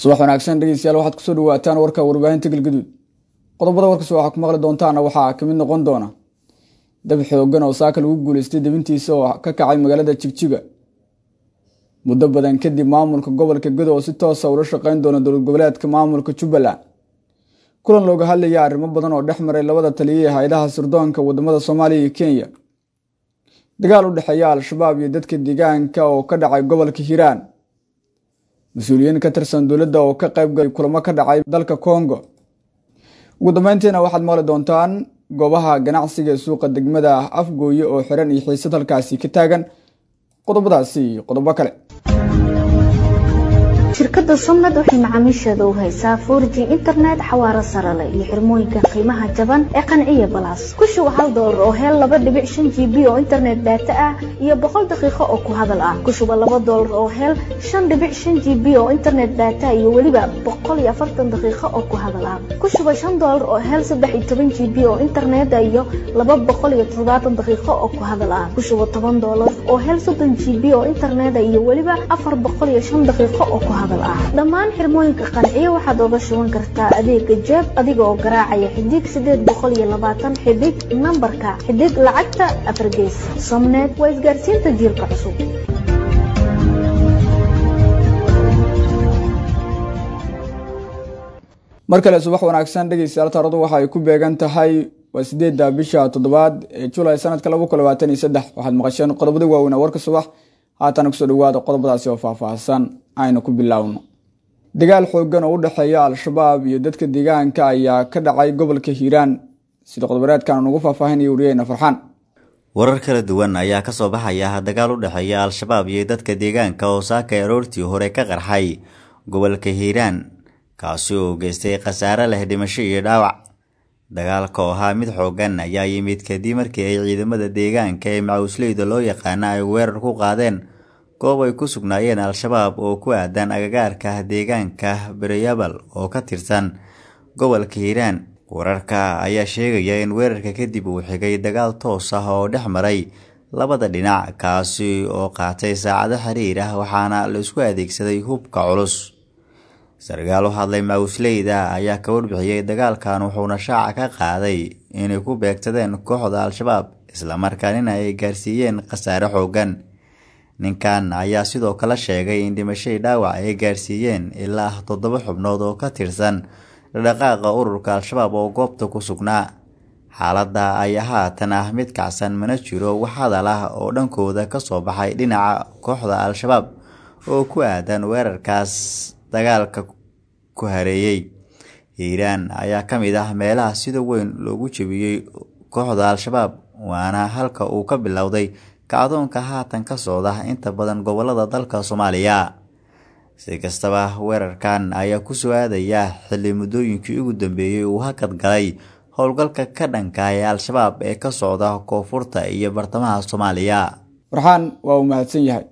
subax wanaagsan dhegeystayaal waxaad kusoo dhawaataan warka warbaahinta galgaduud qodobada warkaas waxaa ku maqli doontaana waxaa kamid noqon doona dab xoogan oo saaka lagu guuleystay debintiisa oo ka kacay magaalada jigjiga muddo badan kadib maamulka gobolka gado oo si toosa ula shaqeyn doona dowlad goboleedka maamulka jubbaland kulan looga hadlaya arrimo badan oo dhex maray labada taliya ee hay-adaha sirdoonka wadamada soomaaliya iyo kenya dagaal u dhexeeya al-shabaab iyo dadka deegaanka oo ka dhacay gobolka hiiraan mas-uuliyiin ka tirsan dowladda oo ka qaybgalay kulamo ka dhacay dalka congo ugu dambeyntiina waxaad maqli doontaan goobaha ganacsiga ee suuqa degmada afgooye oo xiran iyo xiisad halkaasi ka taagan qodobadaasi iyo qodobo kale shirkadda somnad waxay macaamiisheeda u haysaa forg internet xawaaro sare leh iyo xirmooyinka qiimaha jaban ee qanciya balas ku shuba hal doolar oo hel laba dhibic shan g b oo internet daata ah iyo boqol daqiiqo oo ku hadal ah ku shuba laba doolar oo hel shan dhibic shan g b oo internet daata iyo weliba boqol iyo afartan daqiiqo oo ku hadal ah ku shuba shan doolar oo hel saddex iyo toban g b oo internet iyo laba boqol iyo toddobaatan daqiiqo oo ku hadal ah ku shuba toban doolar oo hel soddon g b oo internet iyo weliba afar boqol iyo shan daqiiqo oo ku dhammaan xirmooyinka qanciyo waxaad oga shuban kartaa adeega jeeb adiga oo garaacaya xidig sideed boqol iyo labaatan xidig nambarka xidig lacagta afargees somnet waa isgaarsiinta jiilka cusub mar kale subax wanaagsan dhegeystayaal taaradu waxa ay ku beegan tahay waa sideedda bisha toddobaad ee julay sanadka laba kun labaatan iyo saddex waxaad maqasheen qodobada waaweyn warka subax haatana kusoo dhawaada qodobadaasi oo faahfaahsan aynu ku biloawno dagaal xoogan oo u dhexeeya al-shabaab iyo dadka deegaanka ayaa ka dhacay gobolka hiiraan sida qodobareedkan ugu faahfaahinaya wariyeyna farxaan warar kala duwan ayaa kasoo baxaya dagaal u dhexeeya al-shabaab iyo dadka deegaanka oo saakay aroortii hore ka qarxay gobolka hiiraan kaasi oo geystay khasaare leh dhimasho iyo dhaawac dagaalka oo ahaa mid xoogan ayaa yimid kadib markii ay ciidamada deegaanka ee macawisleyda loo yaqaana ay weerar ku qaadeen goob ay ku sugnaayeen al-shabaab oo ku aadan agagaarka deegaanka beryabal oo ka tirsan gobolka hiiraan wararka ayaa sheegaya in weerarka kadib uu xigay dagaal toos ah oo dhex maray labada dhinac kaasi oo qaatay saacado xiriir ah waxaana la isku adeegsaday hubka culus sarkaal u hadlay macawisleyda ayaa ka warbixiyey dagaalkan wuxuuna shaaca ka qaaday inay ku beegsadeen kooxda al-shabaab islamarkaanina ay gaarsiiyeen khasaare xoogan ninkan ayaa sidoo kale sheegay in dhimashay dhaawac ay gaarsiiyeen ilaa toddoba xubnood oo ka tirsan dhaqaaqa ururka al-shabaab oo goobta ku sugnaa xaaladda ayaa haatan ah mid kacsan mana jiro wax hadal ah oo dhankooda kasoo baxay dhinaca kooxda al-shabaab oo ku aadan weerarkaas dagaalka ku hareeyey hiiraan ayaa ka mid ah meelaha sida weyn loogu jebiyey kooxda al-shabaab waana halka uu ka bilowday kacdoonka haatan ka socda inta badan gobolada dalka soomaaliya si kastaba weerarkan ayaa ku soo aadaya xilli muddooyinkii ugu dambeeyey uu hakad galay howlgalka ka dhanka ee al-shabaab ee ka socda koonfurta iyo bartamaha soomaaliya farxaan waa uu mahadsan yahay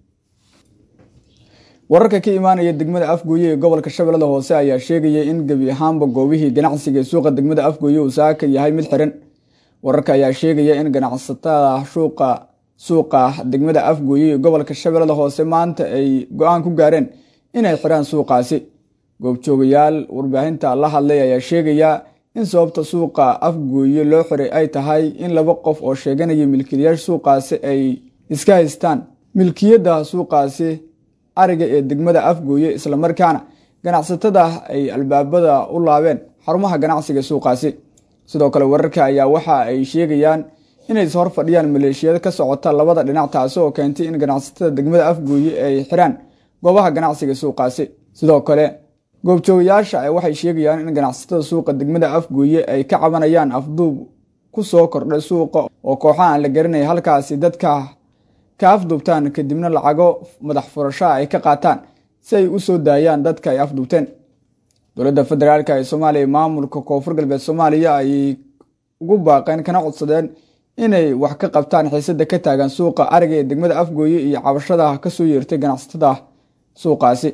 wararka ka imaanaya degmada afgooye ee gobolka shabeellada hoose ayaa sheegaya in gebi ahaanba goobihii ganacsiga ee suuqa degmada afgooye uu saaka yahay mid xiran wararka ayaa sheegaya in ganacsatada shuuqa suuqa degmada afgooye ee gobolka shabeellada hoose maanta ay go-aan ku gaareen inay xiraan suuqaasi goobjoogayaal warbaahinta la hadlay ayaa sheegaya in sababta suuqa afgooye loo xiray ay tahay in laba qof oo sheeganaya milkiilayaasha suuqaasi ay iska haystaan milkiyadda suuqaasi ariga ee degmada afgooye islamarkaana ganacsatada ay albaabada u laabeen xarumaha ganacsiga suuqaasi sidoo kale wararka ayaa waxa ay sheegayaan inay hor fadhiyaan maleeshiyad ka socota labada dhinac taasi oo keentay in ganacsatada degmada afgooye ay xiraan goobaha ganacsiga suuqaasi sidoo kale goobjoogayaasha waxay sheegayaan in ganacsatada suuqa degmada afgooye ay ka cabanayaan afduub ku soo kordhay suuqa oo kooxaha aan la garanay halkaasi dadka ka afduubtaan kadibna lacago madax furashaa ay ka qaataan si ay u soo daayaan dadka ay afduubteen dowladda federaalk ee soomaaliya maamulka koonfur galbeed soomaaliya ayay ugu baaqeen kana codsadeen inay wax ka qabtaan xiisada ka taagan suuqa ariga ee degmada afgooye iyo cabashada kasoo yeertay ganacsatada suuqaasi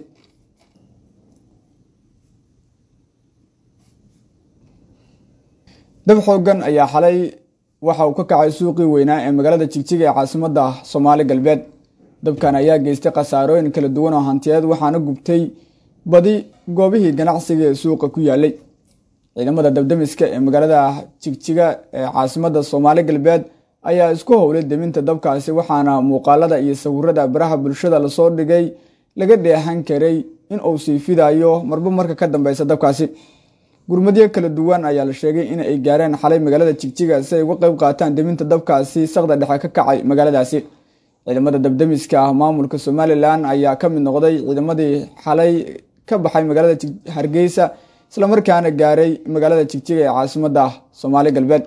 dab xoogan ayaa xalay waxa uu ka kacay suuqii weynaa ee magaalada jigjiga ee caasimada soomaali galbeed dabkan ayaa geystay khasaarooyin kala duwan oo hantiyeed waxaana gubtay badi goobihii ganacsiga ee suuqa ku yaalay ciidamada dabdamiska ee magaalada jigjiga ee caasimada soomaali galbeed ayaa isku howlay deminta dabkaasi waxaana muuqaalada iyo sawirada baraha bulshada lasoo dhigay laga dheehan karay in uu sii fidayo marba marka ka dambeysa dabkaasi gurmadyo kala duwan ayaa la sheegay in ay gaareen xalay magaalada jigjiga si ay uga qeyb qaataan deminta dabkaasi saqda dhexe ka kacay magaaladaasi ciidamada dabdamiska ah maamulka somalilan ayaa ka mid noqday ciidamadii xalay ka baxay magaalada hargeysa islamarkaana gaaray magaalada jigjiga ee caasimada soomaali galbeed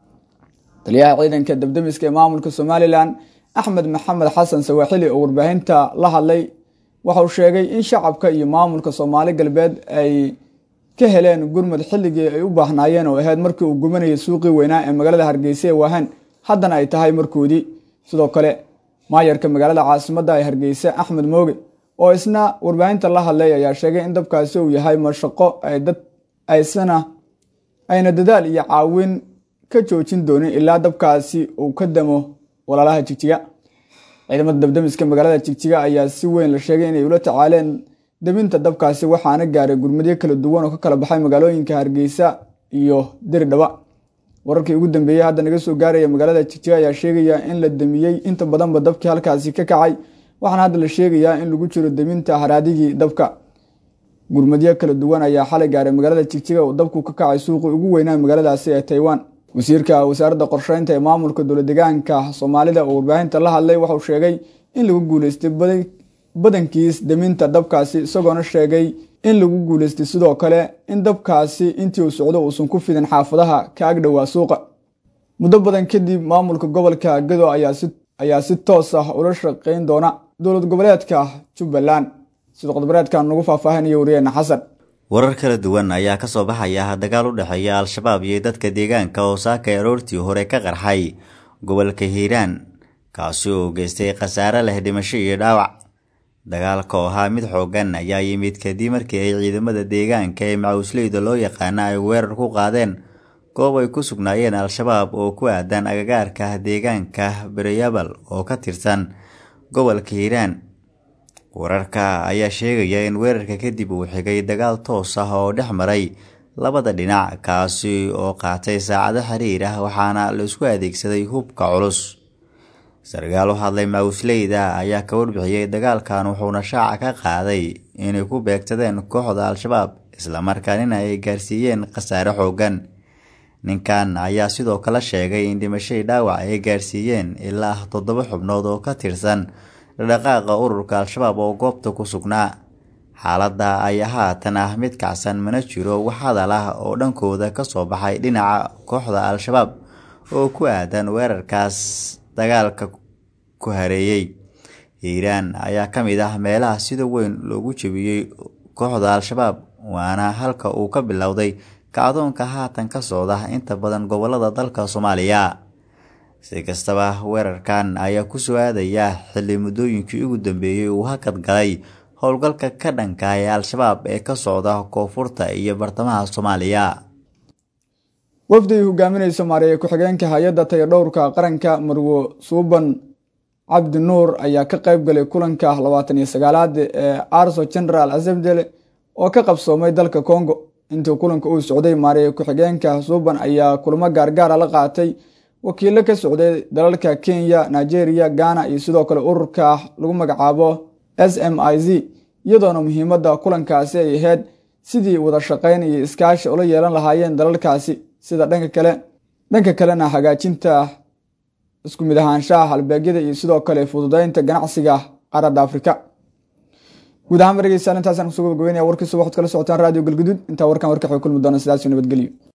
taliyaha ciidanka dabdamiska ee maamulka somalilan axmed maxamed xasan sawaaxili oo warbaahinta la hadlay waxauu sheegay in shacabka iyo maamulka soomaali galbeed ay ka heleen gurmud xilligii ay u baahnaayeen oo ahayd markii uu gubanayay suuqii weynaa ee magaalada hargeysa ee waahan haddana ay tahay markoodii sidoo kale maayarka magaalada caasimada ee hargeysa axmed mooge oo isna warbaahinta la hadlay ayaa sheegay in dabkaasi uu yahay mashaqo ay dad aysana ayna dadaal iyo caawin ka joojin doonin ilaa dabkaasi uu ka damo walaalaha jigjiga ciidamada dabdamiska magaalada jigjiga ayaa si weyn la sheegay inay ula tacaaleen deminta dabkaasi waxaana gaaray gurmadyo kala duwan oo ka kala baxay magaalooyinka hargeysa iyo diridhaba wararkii ugu dambeeyey hadda naga soo gaaraya magaalada jigjiga ayaa sheegaya in la demiyey inta badanba dabkii halkaasi ka kacay waxaana hadda la sheegayaa in lagu jiro deminta haraadigii dabka gurmadyo kala duwan ayaa xalay gaaray magaalada jigjiga oo dabku ka kacay suuqii ugu weynaa magaaladaasi ee taiwan wasiirka wasaaradda qorsheynta ee maamulka dowladegaanka soomaalida oo warbaahinta la hadlay waxauu sheegay in lagu guuleystay badankiis deminta dabkaasi isagoona sheegay in lagu guuleystay sidoo kale in dabkaasi intii uu socdo uusan ku fidin xaafadaha ka agdhowaa suuqa muddo badan kadib maamulka gobolka gado ayaa si toos ah ula shaqeyn doona dowlad goboleedka jubbaland sida qodboreedkan nagu faahfaahinaya wariyeena xasan warar kala duwan ayaa ka soo baxaya dagaal u dhexeeya al-shabaab iyo dadka deegaanka oo saakay aroortii hore ka qarxay gobolka hiiraan kaasi oo geystay khasaare leh dhimasho iyo dhaawac dagaalka oo ahaa mid xoogan ayaa yimid kadib markii ay ciidamada deegaanka ee macawisleyda loo yaqaana ay weerar ku qaadeen goob ay ku sugnaayeen al-shabaab oo ku aadan agagaarka deegaanka beryabal oo ka tirsan gobolka hiiraan wararka ayaa sheegaya in weerarka kadib uu xigay dagaal toos ah oo dhex maray labada dhinac kaasi oo qaatay saacado xiriir ah waxaana la isku adeegsaday hubka culus sarkaal u hadlay macawisleyda ayaa ka warbixiyey dagaalkan wuxuuna shaaca ka qaaday inay ku beegsadeen kooxda al-shabaab islamarkaanina ay gaarsiiyeen khasaare xoogan ninkan ayaa sidoo kale sheegay in dhimashay dhaawac ay gaarsiiyeen ilaa toddoba xubnood oo ka tirsan dhaqaaqa ururka al-shabaab oo goobta ku sugnaa xaaladda ayaa haatan ah mid kacsan mana jiro wax hadal ah oo dhankooda ka soo baxay dhinaca kooxda al-shabaab oo ku aadan weerarkaas dagaalka ku hareeyey hiiraan ayaa ka mid ah meelaha sida weyn loogu jebiyey kooxda al-shabaab waana halka uu ka bilowday kacdoonka haatan ka socda inta badan gobolada dalka soomaaliya si kastaba weerarkan ayaa ku soo aadaya xilli muddooyinkii ugu dambeeyey uu hakad galay howlgalka ka dhanka ee al-shabaab ee ka socda koonfurta iyo bartamaha soomaaliya wafdi ay hogaaminaysa maareeye ku-xigeenka hay-adda tayadhowrka qaranka marwo suuban cabdi nuur ayaa ka qayb galay kulanka labaatan iyo sagaalaad ee arso general assembly oo ka qabsoomay dalka congo intii kulanka uu socday maareeye ku-xigeenka suuban ayaa kulamo gaargaara la qaatay wakiilo ka socday dalalka kenya nigeria ghana iyo sidoo kale ururka lagu magacaabo s m i z iyadoona muhiimadda kulankaasi ay ahayd sidii wada shaqayn iyo iskaashi ula yeelan lahaayeen dalalkaasi sida dhanka kale dhanka kalena hagaajinta isku mid ahaanshaha halbeegyada iyo sidoo kale fududeynta ganacsiga qaaradda afrika guud ahaan margeysa intaasaan kusoo gabagabeynaya warkiisa waxaad kala socotaan radio galguduud intaa warkan warka waxay kulmi doona sidaas nabadgelyo